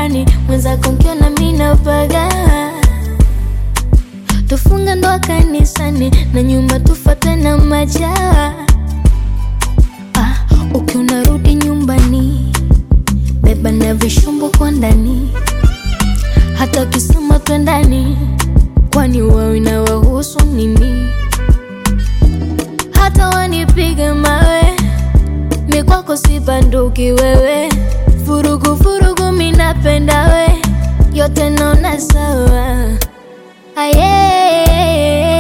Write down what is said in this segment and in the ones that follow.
hadharani, mwenzako nkiona mina paga tufunge ndoa kanisani na nyuma tufate na majaa. Ah, ukiwa rudi nyumbani, beba na vishumbo kwa ndani, hata ukisema twendani, kwani wao inawahusu nini? Hata wanipige mawe, mi kwako si banduki wewe, vurugu vurugu, mi napenda we, yote naona sawa. Aye.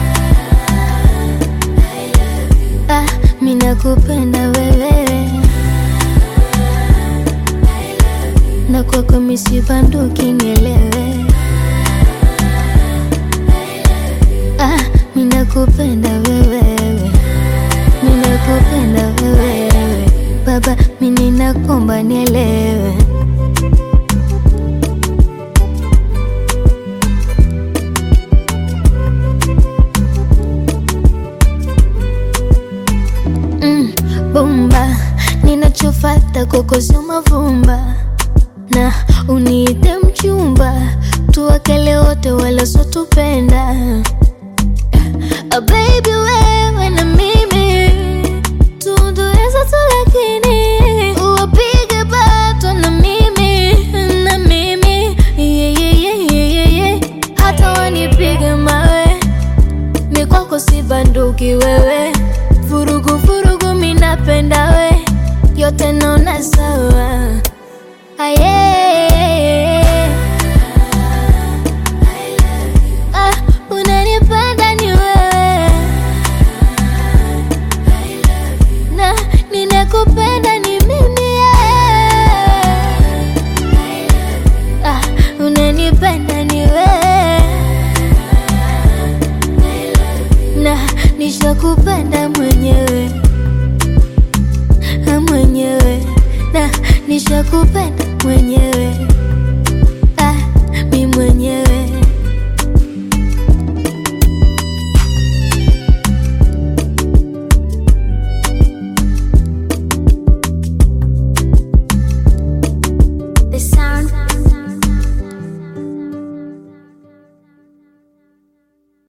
Ah, mi nakupenda wewe na kwako mi si banduki, nielewe. Ah, mi nakupenda wewe, mi nakupenda wewe baba, mi ninakomba nielewe. mm, bomba ninachofata kwako sio mavumba na uniite mchumba tuwakele wote wala sotupenda Ah, baby wewe na mimi tundueza tu lakini uwapige bato na mimi na mimi yeah, yeah, yeah, yeah, yeah, yeah. hata wanipige mawe mi kwako si banduki wewe, vurugu vurugu, mi napenda we, yote naona sawa. Aye. Ah, unanipenda ni wewe na ninakupenda ni mimi yeah. Ah, unanipenda ni wewe na nishakupenda mwenyewe Ah, mwenyewe na nishakupenda mwenyewe